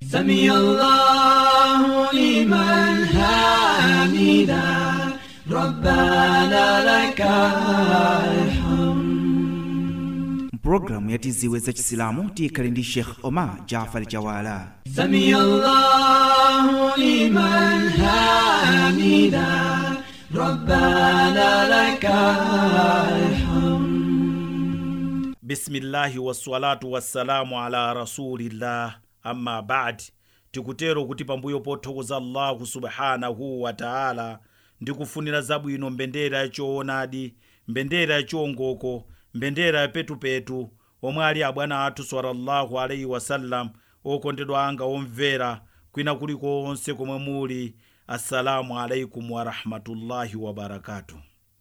سمي الله لمن حمده ربنا لك الحمد mpulogalamu ya tiziwe za chisilamu tiyikhale ndi sheikh omar jafar jawala سمي الله لمن حمده ربنا لك الحمد bisimillahi wassalatu wassalamu ala rasulillah amma badi tikutero kuti pambuyo pothokoza allahu subhanahu wa taala ndikufunira zabwino mbendera yachoonadi mbendera yachiongoko mbendera yapetupetu omwe ali abwana athu sallallahu alaihi wasallam okondedwa anga omvera kwina kulikonse komwe muli assalamu alaikum warahmatullahi wabarakatuh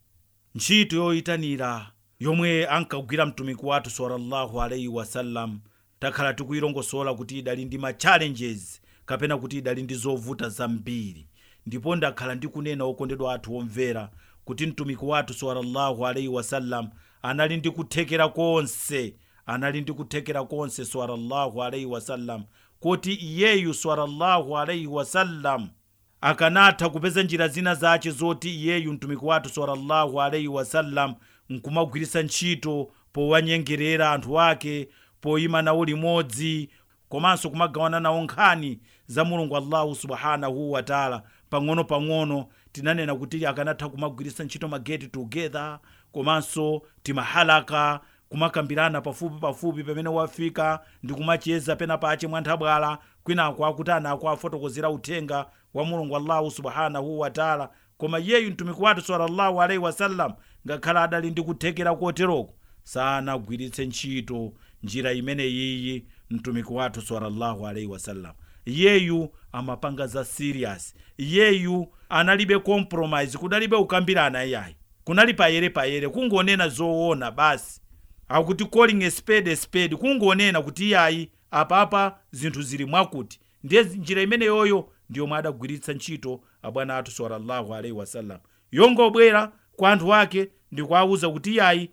ntchito yoyitanira yomwe ankagwira mtumiki wathu sallallahu alaihi wasallam takhala tikuyilongosola kuti idali ndi ma challenges kapena kuti idali ndi zovuta zambiri ndipo ndakhala ndikunena okondedwa athu omvera kuti mtumiki wathu sallallahu alaihi wasallam anali ndi kuthekera konse anali ndi kuthekera konse sallallahu alaihi wasallam kuti iyeyu sallallahu alaihi wasallam akanatha kupeza njira zina zace zoti iyeyu mtumiki wathu sallallahu alaihi wasallam nkumagwiritsa ntchito powanyengerera anthu ake poyima nawo limodzi komanso kumagawana nawo nkhani za mulungu allahu subhanahu wataala pang'ono-pang'ono tinanena kuti akanatha kumagwiritsa ntchito ma get together komanso timahalaka kumakambirana pafupi pafupi pamene wafika ndi kumacheza pena pache mwanthabwala kwinako akuti anako afotokozera uthenga wa mulungu allahu subhanahu wataala koma iyeyu mtumiki wathu sallallahu alaihi wasallam ngakhale adali ndi kuthekera koteroko sanagwiritse ntchito njira imene iyi mtumiki wathu sallallahu alaihi wasallam iyeyu amapanga za serious iyeyu analibe compromise kudalibe kukambirana iyayi kunali payere payere kungonena zoona basi akuti calling a spade a spade kungonena kuti iyayi apapa zinthu zili mwakuti ndiye njira imene yoyo ndiyomwe adagwiritsa ntchito abwana athu sallallahu alaihi wasallam yongobwera kwa anthu ake ndikuawuza kuti iyayi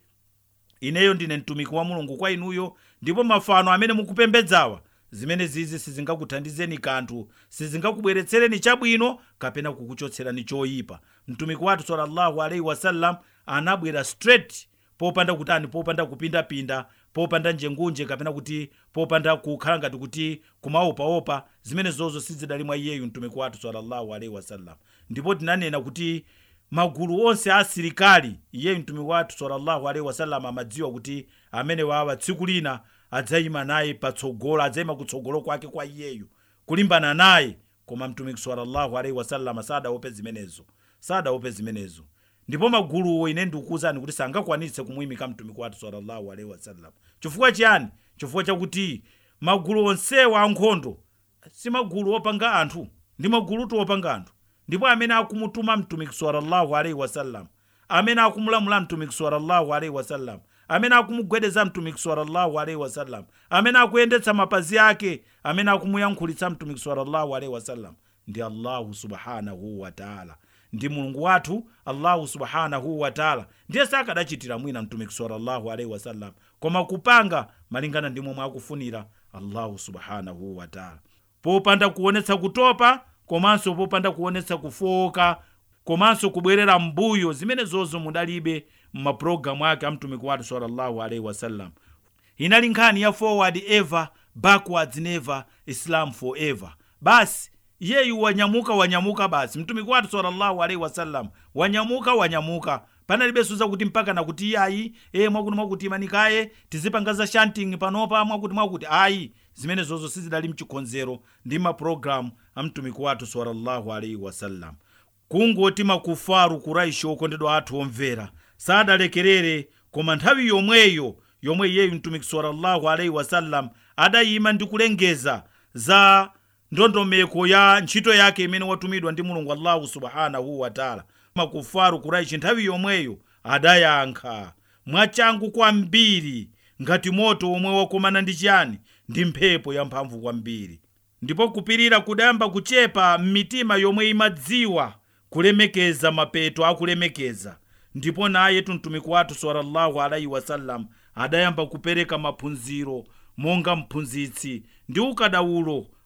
ineyo ndine mtumiki wa mulungu kwa inuyo ndipo mafano amene mukupembedzawa zimene zizi sizingakuthandizeni kanthu sizingakubweretsereni chabwino kapena kukuchotserani choyipa mtumiki wathu sallallahu alaihi wasallam anabwera straight popanda kutani popanda kupindapinda popanda njengunje kapena kuti popanda kukhala ngati kuti kumaopaopa zimene zozo sizidali mwa iyeyu mtumiki wathu sallallahu alaihi wasallam ndipo tinanena kuti magulu onse a asilikali iyeyu mtumiki wathu sallallahu alaihi wasallam amadziwa kuti amene wawa tsiku lina adzayima naye patsogolo adzayima kutsogolo kwake kwa iyeyu kulimbana naye koma mtumiki sallallahu alaihi wasallam sadaope zimenezo sadaope zimenezo ndipo maguluwo ine ndikukuwuzani kuti sangakwanitse kumuyimika mtumiki wathu sallallahu alaihi wasallam chifukwa chiyani chifukwa chakuti magulu onsewa ankhondo si magulu opanga anthu ndi magulutu opanga anthu ndipo amene akumutuma mtumiki sallallahu alaihi wasallam amene akumulamula mtumiki sallallahu alaihi wasallam amene akumugwedeza mtumiki sallallahu alaihi wasallam amene akuyendetsa mapazi ake amene akumuyankhulitsa mtumiki sallallahu alaihi wasallam ndi allahu subhanahu wataala ndi mulungu wathu allahu subhanahu wataala ndiye sakadachitira mwina mtumiki sallallahu alaihi wasallam koma kupanga malingana ndi momwe akufunira allahu subhanahu wataala popanda kuonetsa kutopa komanso popanda kuonetsa kufoka komanso kubwerera mbuyo zimene zozo mudalibe mmapulogalamu ake a mtumiki wathu sallallahu alaihi wasallam inali nkhani ya forward ever backwards never islam forever basi iyeyu wanyamuka wanyamuka basi mtumiki wathu sallallahu alaihi wasallam wanyamuka wanyamuka panalibenso zakuti mpaka nakuti iyayi e mwakuti mwakuti imanikaye tizipanga za shanting panopa mwakuti mwakuti ayi zimene zozo sizidali mchikonzero ndi mapulogalamu a mtumiki wathu sallallahu alaihi wasallam kungoti makufaru kuraishi okondedwa athu omvera sadalekerere koma nthawi yomweyo yomwe iyeyu mtumiki sallallahu alaihi wasallam adayima ndi kulengeza za ndondomeko ya ntchito yake imene watumidwa ndi mulungu allahu subhanahu wataala makufaru kuraishi nthawi yomweyo adayankha mwachangu kwambiri ngati moto omwe wakomana ndi chiyani ndi mphepo yamphamvu kwambiri ndipo kupirira kudayamba kuchepa m'mitima yomwe imadziwa kulemekeza mapeto akulemekeza ndipo naye mtumiki wathu sallallahu alaihi wasallam adayamba kupereka maphunziro monga mphunzitsi ndi ukadaulo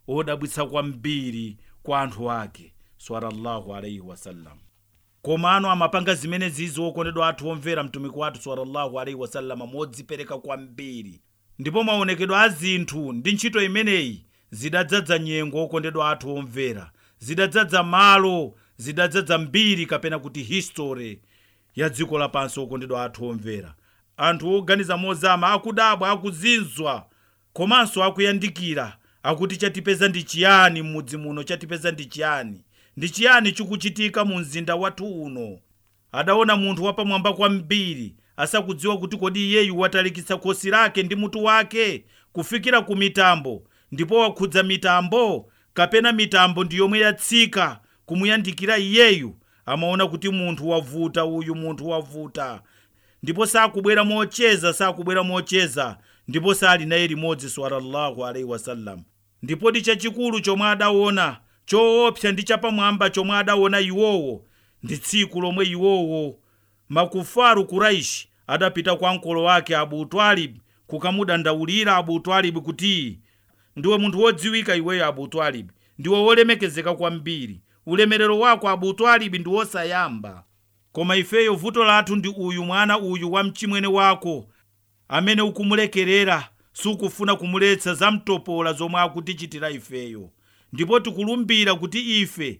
odabwitsa kwambiri kwa anthu ake sallallahu alaihi wasallam komano amapanga zimene zizi okondedwa athu omvera mtumiki wathu sallallahu alaihi wasallama modzipereka kwambiri ndipo maonekedwe a zinthu ndi ntchito imeneyi zidadzadza nyengo okondedwa athu omvera zidadzadza malo zidadzadza mbiri kapena kuti history ya dziko lapansi okondedwa athu omvera anthu oganiza mozama akudabwa akuzinzwa komanso akuyandikira akuti chatipeza ndi chiyani m'mudzi muno chatipeza ndi chiyani ndi chiyani chikuchitika mu mzinda wathu uno adaona munthu wapamwamba kwambiri asakudziwa kuti kodi iyeyu watalikitsa khosi lake ndi mutu wake kufikira ku mitambo ndipo wakhudza mitambo kapena mitambo ndi yomwe yatsika kumuyandikira iyeyu amaona kuti munthu wavuta uyu munthu wavuta ndipo sakubwera mocheza sakubwera mocheza ndipo sali naye limodzi sallallahu alaihi wasallam ndipodi chachikulu chomwe adaona choopsa ndi chapamwamba chomwe adaona iwowo ndi tsiku lomwe iwowo makufaru kuraishi adapita kwa mkolo wake abu twalib kukamudandaulira abu twalib kuti ndiwe munthu wodziwika iweyo abu twalib ndiwe wolemekezeka kwambiri ulemerero wako abu twalib ndi wosayamba koma ifeyo vuto lathu ndi uyu mwana uyu wa mchimwene wako amene ukumulekerera sukufuna kumuletsa zamtopola zomwe akutichitira ifeyo ndipo tikulumbira kuti ife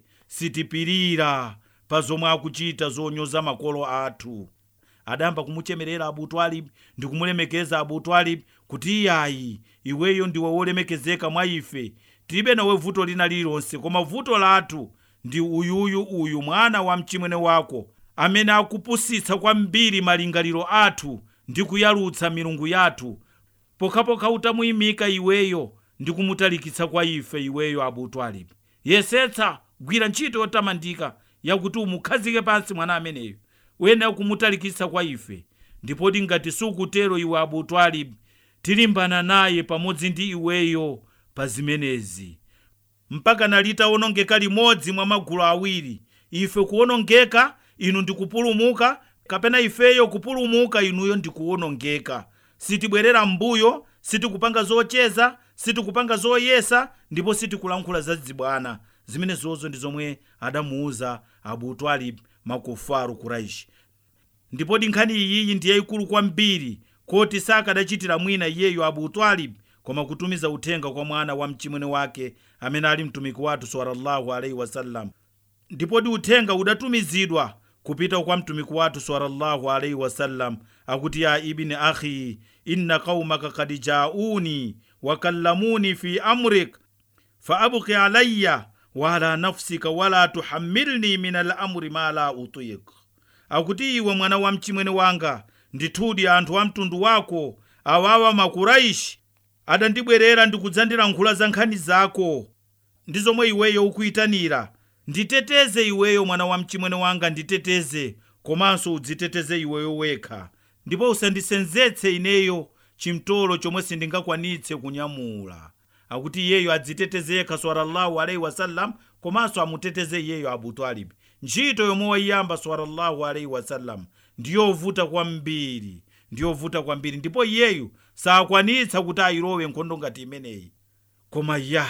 sitipirira pa zomwe akuchita zonyoza makolo athu adayamba kumuchemerera abu twalib ndi kumulemekeza abu twalib kuti iyayi iweyo ndiwe wolemekezeka mwa ife tilibe nawe vuto lina lililonse koma vuto lathu ndi uyuyu uyu mwana wa mchimwene wako amene akupusitsa kwambiri malingaliro athu ndi kuyalutsa milungu yathu pokhapokha utamuyimika iweyo ndi kumutalikitsa kwa ife iweyo abu twalib yesetsa gwira ntchito yotamandika yakuti umukhazike pansi mwana ameneyo uyenera kumutalikitsa kwa ife ndipoti ngati sukutero iwe abu twalib tilimbana naye pamodzi ndi iweyo pa zimenezi mpaka nalitawonongeka limodzi mwa magulu awiri ife kuwonongeka inu ndikupulumuka kapena ifeyo kupulumuka inuyo ndikuwonongeka sitibwerera m'mbuyo sitikupanga zocheza sitikupanga zoyesa ndipo sitikulankhula zadzibwana zimene zozo ndi zomwe adamuuza abu twalib makufaru kuraishi ndipodi nkhani iyiyi ndi yayikulu kwambiri koti sakadachitira mwina iyeyo abu twalib koma kutumiza uthenga kwa mwana wa mchimwene wake amene ali mtumiki wathu sallallahu alaihi wasallam ndipodi uthenga udatumizidwa kupita kwa mtumiki wathu sallallahu alaihi wasallam akuti ya ibni akhi inna qaumaka kad jauni wakallamuni fi amrik faabki alayya wala nafsika wala tuhammilni min alamri ma la utik akuti iwe mwana wa mchimwene wanga ndithudi anthu a mtundu wako awawa makuraishi adandibwerera ndikudzandilankhula za nkhani zako ndi zomwe iweyo ukuyitanira nditeteze iweyo mwana wa mchimwene wanga nditeteze komanso udziteteze iweyo wekha ndipo usandisenzetse ineyo chimtolo chomwe sindingakwanitse kunyamula akuti iyeyo adziteteze yekha sallallahu alaihi wasallam komanso amuteteze iyeyo abu twalib ntchito yomwe waiyamba sallallahu alaihi wasallam ndiyovuta kwambiri ndiyovuta kwambiri ndipo iyeyu sakwanitsa kuti ayilowe nkhondo ngati imeneyi koma ya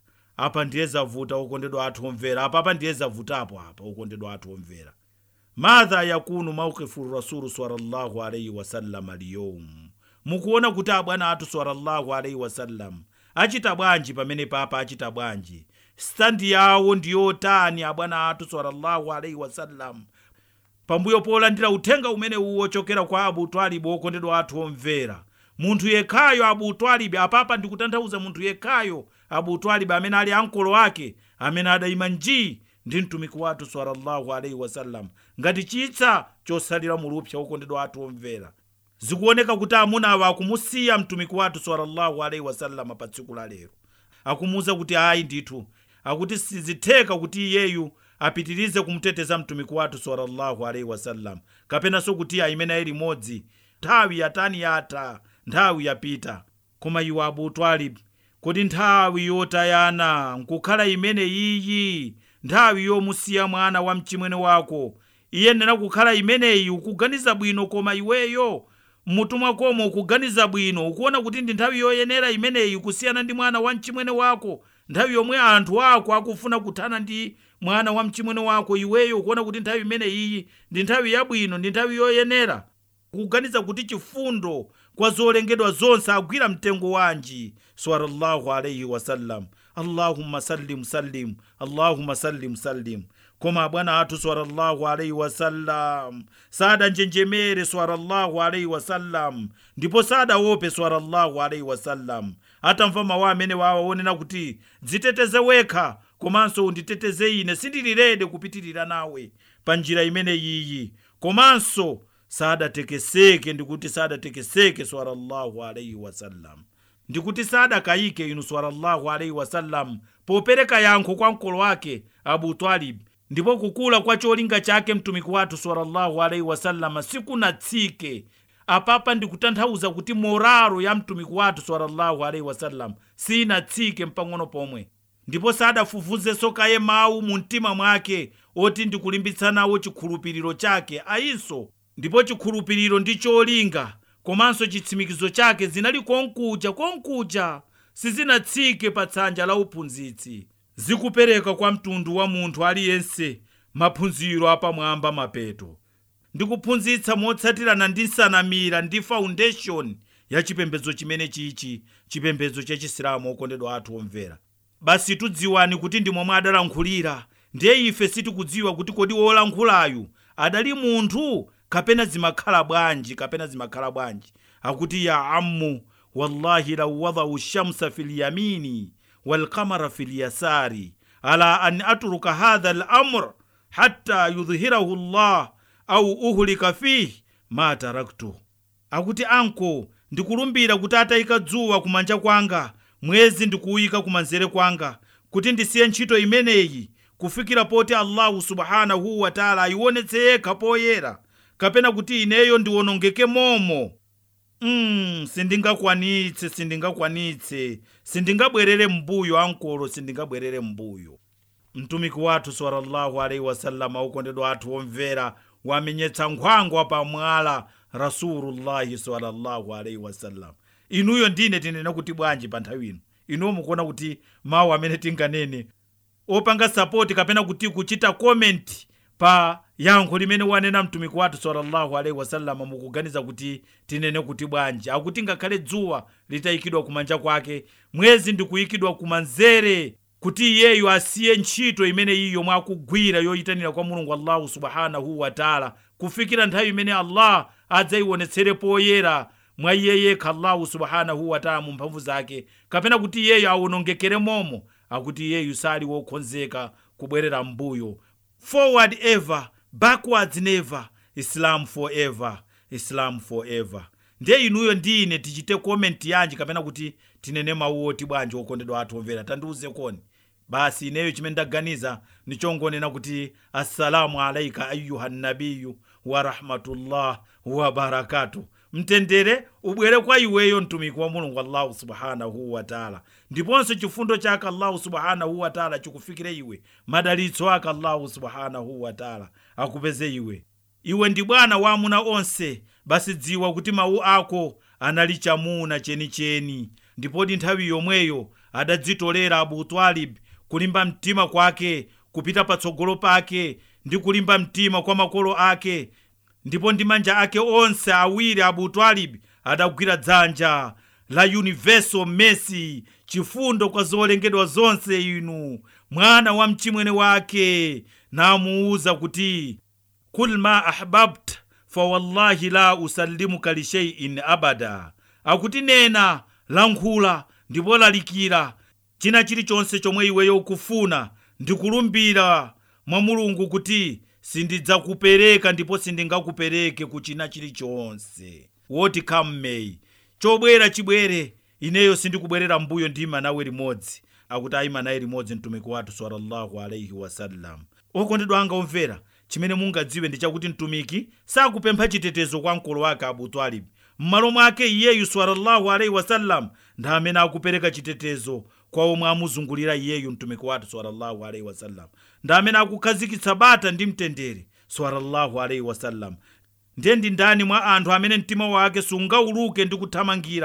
apa ndiye zavuta okondedwa athu omvera apa apa ndiye zavutapo apa okondedwa athu omvera madha yakunu maukifu rasulu sallallahu alaihi wasallam aliyom mukuona kuti abwana athu sallallahu alaihi wasallam achita bwanji pamene papa achita bwanji standi yawo ndiyotani abwana athu sallallahu alaihi wasallam pambuyo polandira uthenga umene uwo ochokera kwa abu twalibu okondedwa athu omvera munthu yekhayo abu twalibu apapa ndikutanthauza munthu yekhayo abu twalibu amene ali ankolo ake amene adayima njii ndi mtumiki wathu sallallahu alaihi wasallam ngati chitsa chosalira mulupsa okondedwa athu omvera zikuoneka kuti amuna awa akumusiya mtumiki wathu sallallahu alaihi wasallam pa tsiku la lero akumuwuza kuti ayi ndithu akuti sizitheka kuti iyeyu apitirize kumuteteza mtumiki wathu sallallahu alaihi wasallam kapenanso kuti ayimene ayi limodzi nthawi yatani yatha nthawi yapita koma iwe abu twalib kodi nthawi yotayana nkukhala imene iyi nthawi yomusiya mwana wa mchimwene wako iyenera kukhala imeneyi ukuganiza bwino koma iweyo mmutu mwakomo ukuganiza bwino ukuona kuti ndi nthawi yoyenera imeneyi kusiyana ndi mwana wa mchimwene wako nthawi yomwe anthu ako akufuna kuthana ndi mwana wa mchimwene wako iweyo ukuona kuti nthawi imene iyi ndi nthawi yabwino ndi nthawi yoyenera kuganiza kuti chifundo kwa zolengedwa zonse agwira mtengo wanji sallallahu alaihi wasallam allahumma sallim sallim allahumma sallim sallim koma bwana athu sallallahu alaihi wasallam sadanjenjemere sallallahu alaihi wasallam ndipo sadaope sallallahu alaihi wasallam atamva mawu amene wawa wonena kuti dziteteze wekha komanso unditeteze ine sindilirede kupitirira nawe pa njira imene iyi komanso sadatekeseke ndikuti sadatekeseke sallallahu alaihi wasallam ndikuti sadakayike inu sallallahu alaihi wasallam popereka yankho kwa mkolo wake abu talib ndipo kukula kwa cholinga chake mtumiki wathu sallallahu alaihi wasallam sikunatsike apapa ndikutanthauza kuti moraro ya mtumiki wathu sallallahu alaihi wasallam sinatsike mpang'ono pomwe ndipo sadafufuzenso kaye mawu mu mtima mwake oti ndikulimbitsa nawo chikhulupiriro chake ayinso ndipo chikhulupiriro ndi cholinga komanso chitsimikizo chake zinali konkuja konkuja sizinatsike pa tsanja la uphunzitsi zikupereka kwa mtundu wa munthu aliyense maphunziro apamwamba mapeto ndikuphunzitsa motsatirana ndi nsanamira ndi foundation ya chipembedzo chimene chichi chipembedzo cha chisilamu okondedwa athu omvera basi tudziwani kuti ndi momwe adalankhulira ndiye ife sitikudziwa kuti kodi wolankhulayu adali munthu kapena zimakhala bwanji kapena zimakhala bwanji akuti ya ammu wallahi lau wadau shamsa fi lyamini walqamara fi lyasari ala an atruka hadha lamr hatta yudhhirahu llah au uhlika fihi ma taraktu akuti anko ndikulumbira kuti atayika dzuwa kumanja kwanga mwezi ndikuwuyika kumanzere kwanga kuti ndisiye ntchito imeneyi kufikira poti allahu subhanahu wataala ayionetse yekha poyera kapena kuti ineyo ndiwonongeke momo mm, sindingakwanitse sindingakwanitse sindingabwerere mbuyo ankolo sindingabwerere mbuyo mtumiki wathu sallallahu alaihi wasallam okondedwa athu omvera wamenyetsa nkhwangwa pamwala rasulullahi sallallahu alaihi wasallam inuyo ndine tinena kuti bwanji pa nthawi ino inuyo mukuona kuti mawu amene tinganene opanga sapoti kapena kuti kuchita komenti pa yankho limene wanena mtumiki wathu sallallahu alaihi wasallam mukuganiza kuti tinene kuti bwanji akuti ngakhale dzuwa litayikidwa kumanja kwake mwezi ndikuyikidwa kumanzere kuti iyeyo asiye ntchito imene iyi yomwe akugwira yoyitanira kwa mulungu allahu subhanahu wataala kufikira nthawi imene allah adzayionetsere poyera mwa iye yekha allahu subhanahu wataala mu mphamvu zake kapena kuti iyeyo awonongekere momo akuti iyeyu sali wokonzeka kubwerera mbuyo forward ever backwards never islam forever islam forever ndiye inuyo ndi ine tichite komenti yanji kapena kuti tinene mawu oti bwanji okondedwa athu omvera tandiuze koni basi ineyo chimene ndaganiza nichongonena kuti assalamu alaika ayuha nabiyu wa rahmatullah wa barakatuh mtendere ubwere kwa iweyo mtumiki wa mulungu allahu subhanahu wataala ndiponso chifundo chake allahu subhanahu wataala chikufikire iwe madalitso ake allahu subhanahu wataala akupeze iwe iwe ndi bwana wa amuna onse basi dziwa kuti mawu ako anali chamuna chenicheni ndipodi nthawi yomweyo adadzitolera abu talib kulimba mtima kwake kupita patsogolo pake ndi kulimba mtima kwa makolo ake ndipo ndi manja ake onse awiri abu talib adagwira dzanja la universal mercy chifundo kwa zolengedwa zonse inu mwana wa mchimwene wake namuwuza kuti kul ma ahbabt fawallahi la usallimuka lisheiin abada akuti nena lankhula ndipo lalikira china chilichonse chomwe iweyo ukufuna ndikulumbira mwa mulungu kuti sindidzakupereka ndipo sindingakupereke ku china chilichonse woti come may chobwera chibwere ineyo sindikubwerera mbuyo ndima nawe limodzi akuti ayima naye limodzi mtumiki wathu sallallahu alaihi wasallam okondedwa anga omvera chimene mungadziwe ndi chakuti mtumiki sakupempha chitetezo kwa mkolo wake abu talib m'malo mwake iyeyu sallallahu alaihi wasallam ndi amene akupereka chitetezo kwa omwe amuzungulira iyeyu mtumiki wathu sallallahu alaihi wasallam ndi amene akukhazikitsa bata ndi mtendere sallallahu alaihi wasallam ndiye ndi ndani mwa anthu amene mtima wake sungauluke ndi kuthamangira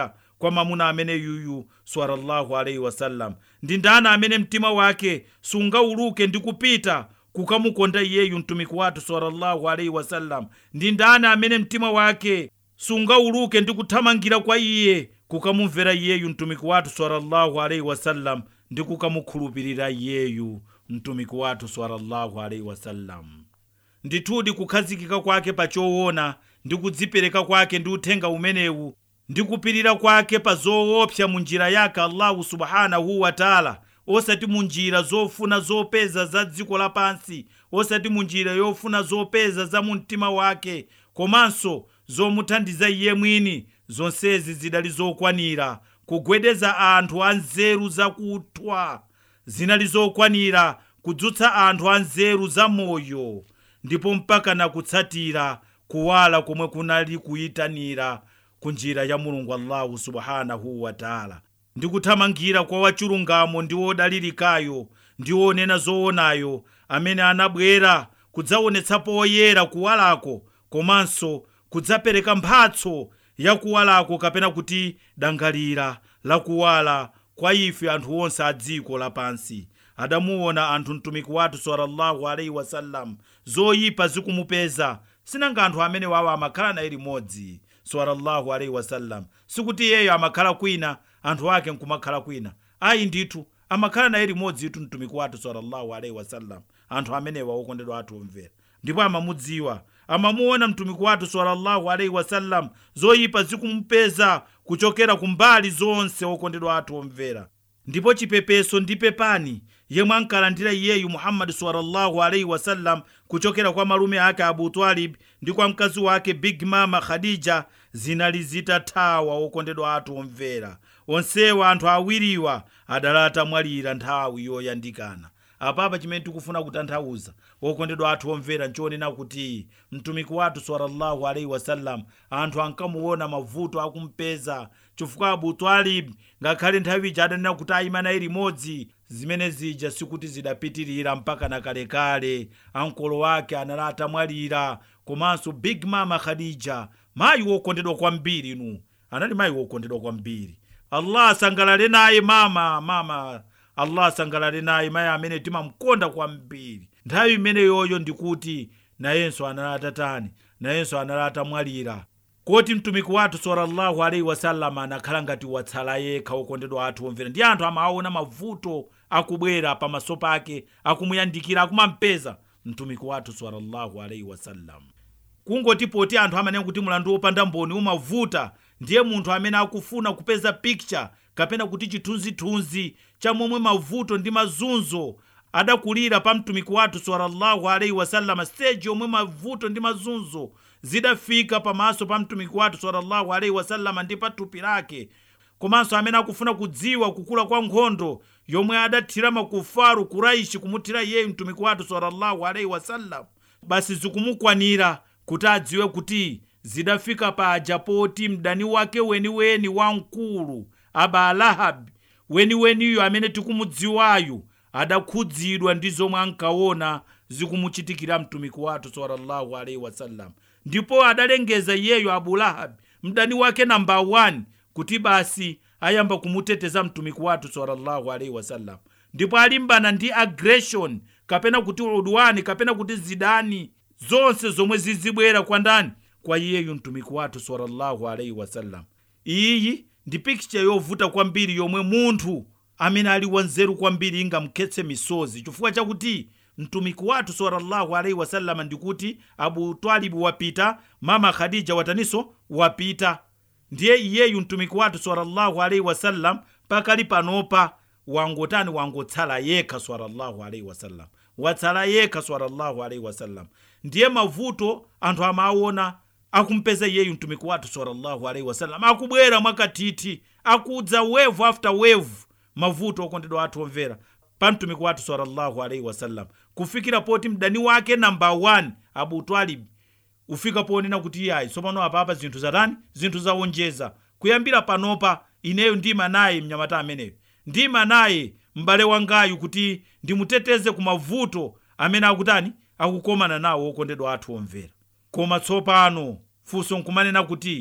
kwa mamuna amene yuyu sallallahu alaihi wasallam ndi ndani amene mtima wake sungauluke ndi kupita kukamukonda iyeyu mtumiki wathu sallallahu alaihi wasallam ndi ndani amene mtima wake sungauluke ndi kuthamangira kwa iye kukamumvera iyeyu mtumiki wathu sallallahu alaihi wasallam ndi kukamukhulupirira iyeyu mtumiki wathu sallallahu alaihi wasallam ndithudi kukhazikika kwake pa choona ndi kudzipereka kwake ndi uthenga umenewu ndi kupirira kwake pa zoopsa mu njira yake allahu subhanahu wataala osati mu njira zofuna zopeza za dziko lapansi osati mu njira yofuna zopeza za mu mtima wake komanso zomuthandiza iye mwini zonsezi zidali zokwanira kugwedeza anthu anzeru zakuthwa zinali zokwanira kudzutsa anthu anzeru za moyo ndipo mpaka na kutsatira kuwala komwe kunali kuyitanira ku njira ya mulungu allahu subhanahu wataala ndi kuthamangira kwa wachilungamo ndi wodalirikayo ndi wonena zoonayo amene anabwera kudzaonetsa poyera kuwalako komanso kudzapereka mphatso ya kuwalako kapena kuti dangalira la kuwala kwa ife anthu onse a dziko lapansi adamuona anthu mtumiki wathu sallallahu alaihi wasallam zoyipa zikumupeza sinanga anthu amene wawo amakhala naye limodzi sallallahu alaihi wasallam sikuti iyeyo amakhala kwina anthu ake nkumakhala kwina ayi ndithu amakhala naye limodzi itu mtumiki wathu sallallahu alaihi wasallam anthu amenewa okondedwa athu omvera ndipo amamudziwa amamuona mtumiki wathu sallallahu alaihi wasallam zoyipa zikumupeza kuchokera kumbali zonse okondedwa athu omvera ndipo chipepeso ndi pepani yemwe ankalandira iyeyu muhammadi sallallahu alaihi wasallam kuchokera kwa malume ake abu talib ndi kwa mkazi wake big mama khadija zinali zitathawa okondedwa athu omvera onsewa anthu awiriwa adali atamwalira nthawi yoyandikana apapa chimene tikufuna kutanthauza okondedwa athu omvera nchonena kuti mtumiki wathu sallallahu alaihi wasallam anthu ankamuona mavuto akumpeza chifukwa abu talib ngakhale nthawi ija adanena kuti ayima naye limodzi zimene zija sikuti zidapitirira mpaka na kalekale ankolo wake anali atamwalira komanso big mama khadija mayi wokondedwa kwambiri inu anali mayi wokondedwa kwambiri allah asangalale naye mama mama allah asangalale naye mayi amene timamkonda kwambiri nthawi imeneyoyo ndikuti nayenso anali atatani nayenso anali atamwalira koti mtumiki wathu sallallahu alaihi wasallam anakhala ngati watsala yekha okondedwa athu omvera ndi anthu amaona mavuto akubwera pamaso pake akumuyandikira akumampeza mtumiki wathu sallallahu alaihi wasallam kungoti poti anthu amanena kuti mulandu wopanda mboni umavuta ndiye munthu amene akufuna kupeza picture kapena kuti chithunzithunzi cha momwe mavuto ndi mazunzo adakulira pa mtumiki wathu sallallahu alaihi wasallam stage yomwe mavuto ndi mazunzo zidafika pamaso pa mtumiki wathu sallallahu alaihi wasallam ndi pa thupi lake komanso amene akufuna kudziwa kukula kwa nkhondo yomwe adathira makufaru kuraishi kumuthira iyeyu mtumiki wathu sallallahu alaihi wasallam basi zikumukwanira kuti adziwe kuti zidafika paja poti mdani wake weniweni wamkulu abalahabi weniweniyo amene tikumudziwayu adakhudzidwa ndi zomwe ankaona zikumuchitikira mtumiki wathu sallallahu alaihi wasallam ndipo adalengeza iyeyo abulahabi mdani wake namba 1 kuti basi ayamba kumuteteza mtumiki wathu sallallahu alaihi wasallam ndipo alimbana ndi aggression kapena kuti udwani kapena kuti zidani zonse zomwe zizibwera kwa ndani kwa iyeyu mtumiki wathu sallallahu alaihi wasallam iyi ndi pikicha yovuta kwambiri yomwe munthu amene ali wanzeru kwambiri ingamkhetse misozi chifukwa chakuti mtumiki wathu sallallahu alaihi wasallam ndikuti abu twalibu wapita mama khadija wataniso wapita ndiye iyeyu mtumiki wathu sallallahu alaihi wasallam pakali panopa wangotani wangotsala yekha sallallahu alaihi wasallam watsala yekha sallallahu alaihi wasallam ndiye mavuto anthu amaona akumpeza iyeyu mtumiki wathu sallallahu alaihi wasallam akubwera mwakathithi akudza wave after wave mavuto okondedwa athu omvera pa mtumiki wathu sallallahu alaihi wasallam kufikira poti mdani wake namba 1 abu twalib ufika ponena kuti iyayi tsopano apapa zinthu zatani zinthu zawonjeza kuyambira panopa ineyo ndima naye mnyamata ameneyo ndima naye m'bale wangayu kuti ndimuteteze ku mavuto amene akutani akukomana nawo okondedwa athu omvera koma tsopano funso nkumanena kuti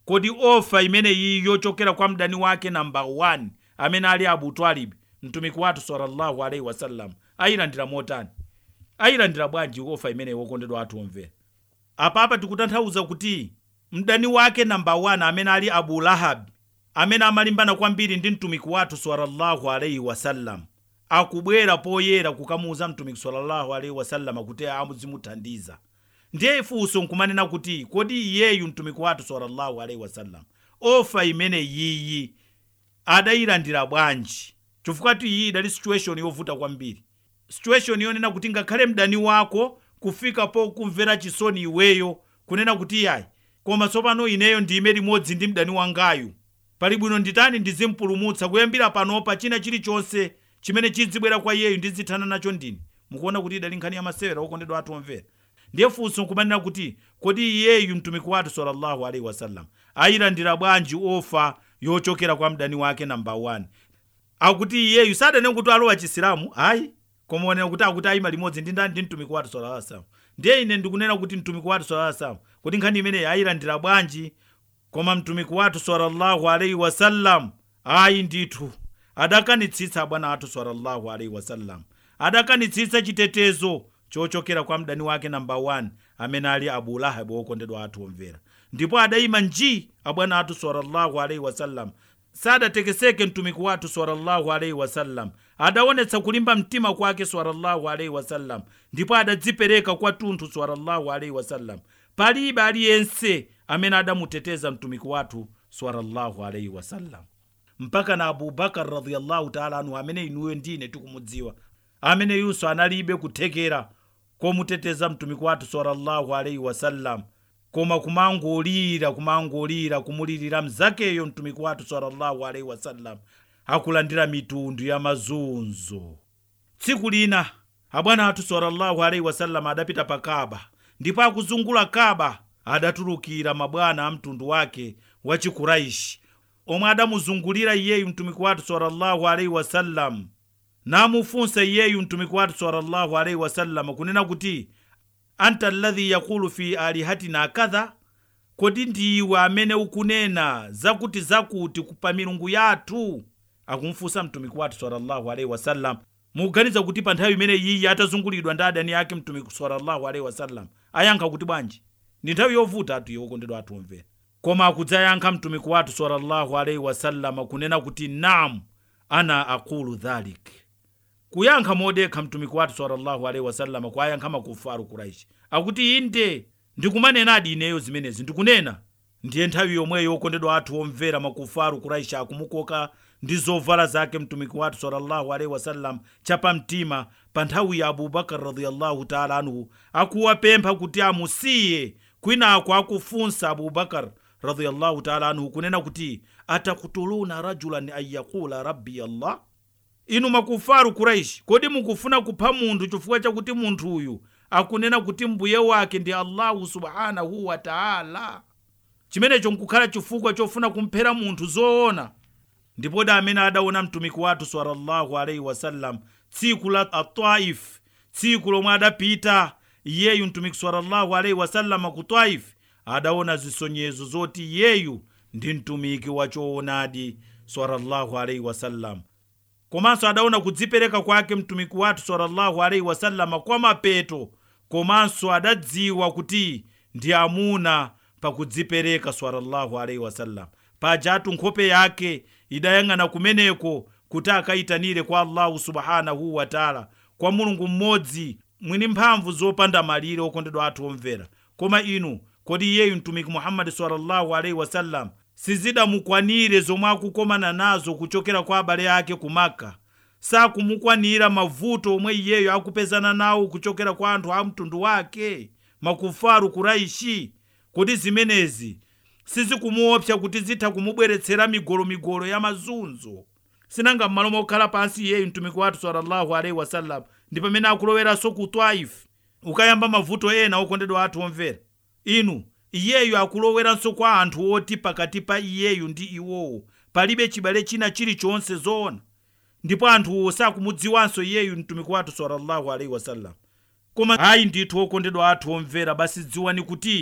kodi ofa imene iyi yochokera kwa mdani wake namba 1 amene ali abu twalibi mtumiki wathu sallallahu alaihi wasallam ayilandira motani ayilandira bwanji ofa imene wokondedwa athu omvera apapa tikutanthauza kuti mdani wake namba 1 amene ali abu lahabi amene amalimbana kwambiri ndi mtumiki wathu sallallahu alaihi wasallam akubwera poyera kukamuuza mtumiki sallallahu alaihi wasallam kuti amuzimuthandiza ndiye ifunso nkumanena kuti kodi iyeyu mtumiki wathu sallallahu alaihi wasallam ofa imene yiyi adayilandira bwanji chifukwa tu iyi idali situation yovuta kwambiri situation yonena kuti ngakhale mdani wako kufika pokumvera chisoni iweyo kunena kuti yayi koma tsopano ineyo ndime limodzi ndi mdani wangayu pali bwino nditani ndizimpulumutsa kuyambira panopa china chilichonse chimene chizibwera kwa iyeyu ndizithana nacho ndine mukuona kuti idali nkhani ya masewera okondedwa athu omvera ndiye funso nkumanena kuti kodi iyeyu mtumiki wathu sallallahu alaihi wasallam ayilandira bwanji ofa yochokera kwa mdani wake namba 1 akuti iyeyu sadanena kuti alowa chisilamu ayi koma onena kuti akuti ayima limodzi ndi ndani ndi mtumiki wathu sallallahu alaihi wasallam ndiye ine ndikunena kuti mtumiki wathu sallallahu alaihi wasallam kuti nkhani imeneyi ayilandira bwanji koma mtumiki wathu sallallahu alaihi wasallam ayi ndithu adakanitsitsa bwana athu sallallahu alaihi wasallam adakanitsitsa chitetezo chochokera kwa mdani wake namba 1 amene ali abu lahabi wokondedwa athu omvera ndipo adayima nji abwana athu sallallahu alaihi wasallam sadatekeseke mtumiki wathu sallallahu alaihi wasallam adaonetsa kulimba mtima kwake sallallahu alaihi wasallam ndipo adadzipereka kwathunthu sallallahu alaihi wasallam palibe aliyense amene adamuteteza mtumiki wathu sallallahu alaihi wasallam mpaka na abubakar radhiyallahu taala anhu amene inuyo ndine tikumudziwa amene yunso analibe kuthekera komuteteza mtumiki wathu sallallahu alaihi wasallam koma kumangolira kumangolira kumulirira mzakeyo mtumiki wathu sallallahu alaihi wasallam akulandira mitundu ya mazunzo tsiku lina abwana athu sallallahu alaihi wasallam adapita pa kaba ndipo akuzungula kaba adatulukira mabwana a mtundu wake wa chikuraishi omwe adamuzungulira iyeyu mtumiki wathu sallallahu alaihi wasallam namufunsa iyeyu mtumiki wathu sallallahu alaihi wasallam kunena kuti anta alladhi yakulu fi alihatina kadha kodi ndiwe amene ukunena zakuti zakuti pa milungu yathu akumfunsa mtumiki wathu sallallahu alaihi wasallam mukuganiza kuti pa nthawi imene yiyi atazungulidwa ndi adani ake mtumiki sallallahu alaihi wasallam ayankha kuti bwanji ndi nthawi yovuta atu yokondedwa athu omvera koma akudzayankha mtumiki wathu sallallahu alaihi wasallam kunena kuti nam ana aqulu dhalik kuyankha modekha mtumiki wathu sallallahu alaihi wasallam kwayankha makufaru kuraishi akuti inde ndikumanenadi ineyo zimenezi ndikunena ndiye nthawi yomweyo yokondedwa athu omvera makufaru kuraishi akumukoka ndi zovala zake mtumiki wathu sallallahu alaihi wasallam chapamtima pa nthawi ya abubakar radhiyallahu taala anhu akuwapempha kuti amusiye kwinako akufunsa abubakar radhiyallahu taala anhu kunena kuti atakutuluna rajulan an yaqula rabbi allah inu makufaru kuraishi kodi mukufuna kupha munthu chifukwa chakuti munthu uyu akunena kuti mbuye wake ndi allahu subhanahu wa taala chimenecho nkukhala chifukwa chofuna kumphera munthu zoona ndipo da amene adaona mtumiki wathu sallallahu alaihi wasallam tsiku la ataif tsiku lomwe adapita iyeyu mtumiki sallallahu alaihi wasallam ku taif adaona zisonyezo zoti iyeyu ndi mtumiki wachoonadi sallallahu alaihi wasallam komanso adaona kudzipereka kwake mtumiki wathu sallallahu alaihi wasallama kwa mapeto komanso adadziwa kuti ndi amuna pakudzipereka sallallahu alaihi wasallam pajatu nkhope yake idayang'ana kumeneko kuti akayitanire kwa allahu subhanahu wataala kwa mulungu mmodzi mwini mphamvu zopanda malire okondedwa athu omvera koma inu kodi iyeyu mtumiki muhammadi sallallahu alaihi wasallam sizidamukwanire zomwe akukomana nazo kuchokera kwa abale ake ku maka sakumukwanira mavuto omwe iyeyo akupezana nawo kuchokera kwa anthu a mtundu wake makufaru kuraishi kuti zimenezi sizikumuopsa kuti zitha kumubweretsera migolomigolo ya mazunzo sinanga m'malo mokhala pansi iyeyu mtumiki wathu sallallahu alaihi wasallam ndi pamene akuloweranso ku twaifu ukayamba mavuto ena okondedwa athu omvera inu iyeyu akuloweranso kwa anthu oti pakati pa iyeyu ndi iwowo palibe chibale china chilichonse zoona ndipo anthuwo sakumudziwanso iyeyu mtumiki wathu sallallahu alaihi wasallam koma ayi ndithu okondedwa athu omvera basi dziwani kuti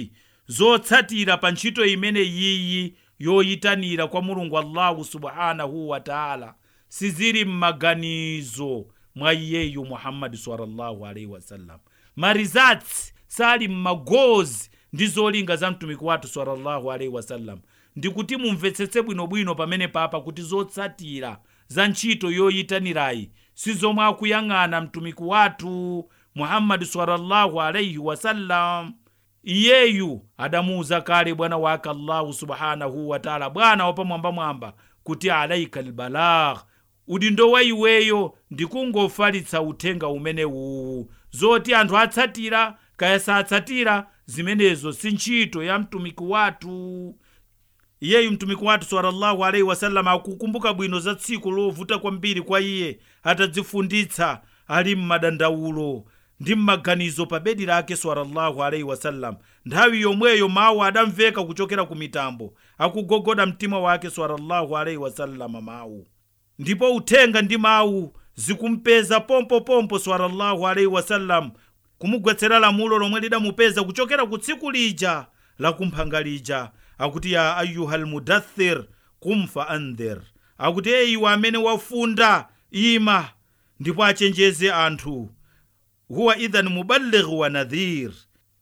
zotsatira pa ntchito imene yiyi yoyitanira kwa mulungu allahu subhanahu wataala sizili m'maganizo mwa iyeyu muhammadi sallallahu alaihi wasallam marizatsi sali m'magozi ndi zolinga za mtumiki wathu sallallahu alaihi wasallam ndikuti mumvetsetse bwinobwino pamene papa kuti zotsatira za ntchito yoyitanirayi sizomwe akuyang'ana mtumiki wathu muhammadi sallallahu alaihi wasallam iyeyu adamuuza kale bwana wake allahu subhanahu wataala bwana wapamwambamwamba kuti alaika lbalagh udindo wa iweyo ndikungofalitsa uthenga umene uwu zoti anthu atsatira kaya satsatira zimenezo si ntchito ya mtumiki wathu iyeyu mtumiki wathu sallallahu alaihi wasallam akukumbuka bwino za tsiku lovuta kwambiri kwa iye atadzifunditsa ali m'madandaulo ndi m'maganizo pa bedi lake sallallahu alaihi wasallam nthawi yomweyo mawu adamveka kuchokera ku mitambo akugogoda mtima wake sallallahu alaihi wasallam mawu ndipo uthenga ndi mawu zikumpeza pompopompo sallallahu alaihi wasallam kumugwetsera lamulo lomwe lidamupeza kuchokera ku tsiku lija lakumphanga lija akuti ya ayuha lmudathir kum fa andhir akuti eyiwe amene wafunda ima ndipo achenjeze anthu huwa idhan muballigh wa nadhir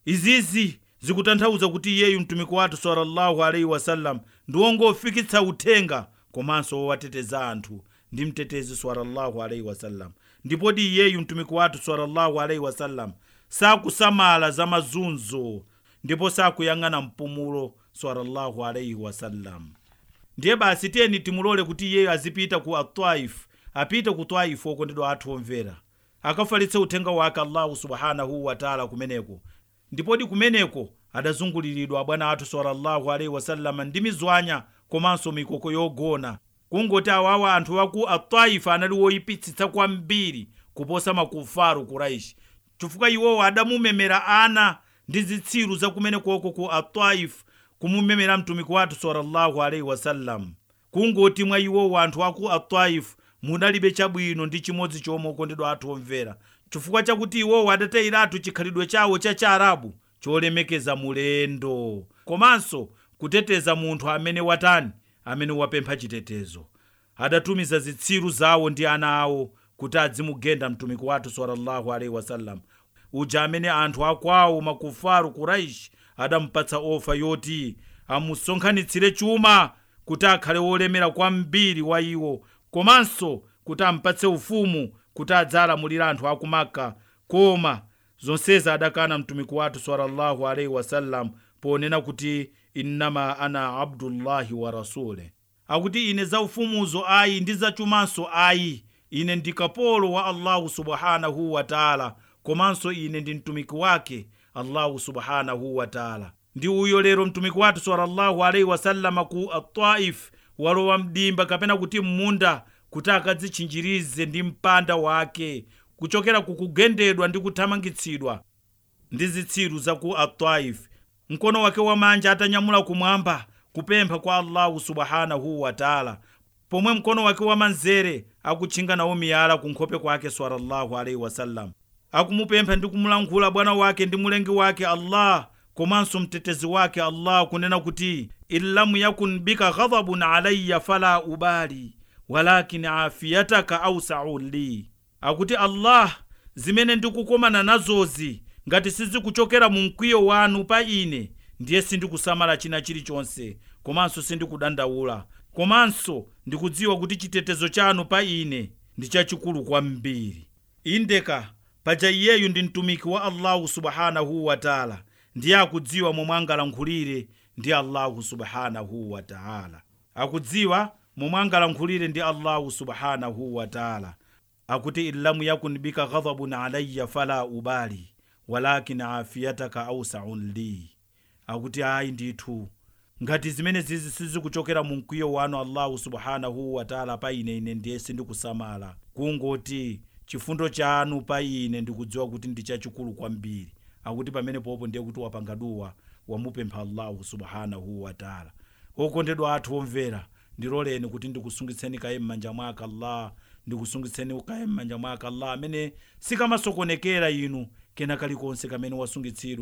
izizi zikutanthauza kuti iyeyu mtumiki wathu sallallahu alaihi wasallam ndi wongofikitsa uthenga komanso wowateteza anthu ndi mtetezi sallallahu alaihi wasallam ndipodi iyeyu mtumiki wathu sallallahu alaihi wasallam sakusamala za mazunzo ndipo sakuyang'ana mpumulo sallallahu alaihi wasallam ndiye basi tiyeni timulole kuti iyeyo azipita ku ataif apite ku taifu okondedwa athu omvera akafalitse uthenga wake allahu subhanahu wataala kumeneko ndipodi kumeneko adazunguliridwa bwana athu sallallahu alaihi wasallama ndi mizwanya komanso mikoko yogona kungoti awawa anthu aku ataifa anali woyipitsitsa kwambiri kuposa makufaru kuraishi chifukwa iwowo adamumemera ana ndi zitsiru zakumenekoko ku ataif kumumemera mtumiki wathu sallallahu alaihi wasallam kungoti mwa iwowo anthu aku ataif munalibe chabwino ndi chimodzi chomwe okondedwa athu omvera chifukwa chakuti iwowo adatayiratu chikhalidwe chawo cha chaarabu cholemekeza mulendo komanso kuteteza munthu amene watani amene wapempha chitetezo adatumiza zitsiru zawo ndi ana awo kuti adzimugenda mtumiki wathu sallallahu alaihi wasallam uja amene anthu akwawo makufaru kuraishi adampatsa ofa yoti amusonkhanitsire chuma kuti akhale wolemera kwambiri wa iwo komanso kuti ampatse ufumu kuti adzalamulira anthu akumaka koma zonsezi adakana mtumiki wathu sallallahu alaihi wasallam ponena kuti innama ana abdullahi wa rasule akuti ine za ufumuzo ayi ndi zachumanso ayi ine ndi kapolo wa allahu subhanahu wataala komanso ine ndi mtumiki wake allahu subhanahu wataala ndi uyo lero mtumiki wathu sallallahu alaihi wasallama ku ataif walowa mdimba kapena kuti m'munda kuti akadzitchinjirize ndi mpanda wake kuchokera kukugendedwa ndi kuthamangitsidwa ndi zitsiru za ku ataif mkono wake wamanja atanyamula kumwamba kupempha kwa allahu subhanahu wataala pomwe mkono wake wamanzere akutchinga nawo miyala ku nkhope kwake sallallahu alaihi wasallam akumupempha ndi kumulankhula bwana wake ndi mulengi wake allah komanso mtetezi wake allah kunena kuti in lam yakun bika ghadhabun alayya fala ubali walakin afiyataka ausau li akuti allah zimene ndikukomana nazozi ngati sizikuchokera mu mkwiyo wanu pa ine ndiye sindikusamala china chilichonse komanso sindikudandaula komanso ndikudziwa kuti chitetezo chanu pa ine ndi chachikulu kwambiri indeka paja iyeyu ndi mtumiki wa allahu subhanahu wataala ndiye akudziwa momwe angalankhulire ndi allahu subhanahu wataala akudziwa momwe angalankhulire ndi allahu subhanahu wataala akuti in lam yakun bika ghadhabun alayya fala ubali walakin afiyataka ausaun li akuti ayi ndithu ngati zimene zizi sizikuchokera mu mkwiyo wanu allahu subhanahu wataala pa ine ine ndiye sindikusamala kungoti chifundo chanu pa ine ndikudziwa kuti ndi chachikulu kwambiri akuti pamene popo ndiye kuti wapanga duwa wamupempha allahu subhanahu wataala okondedwa athu omvera ndiloleni kuti ndikusungitseni kaye m'manja mwake allah ndikusungitseni kaye m'manja mwake allah amene sikamasokonekera inu kena kalikonse kamene wasungitsidwa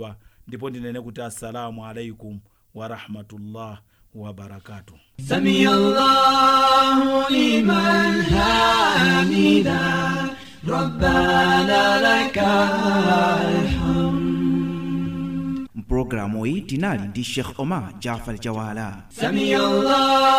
ndipo ndinene kuti assalamu alaikum warahmatullah wabarakatuh سمي الله لمن حمده ربنا لك الحمد mpulogalamu iyi tinali ndi sheikh omar jafar jawala سمي الله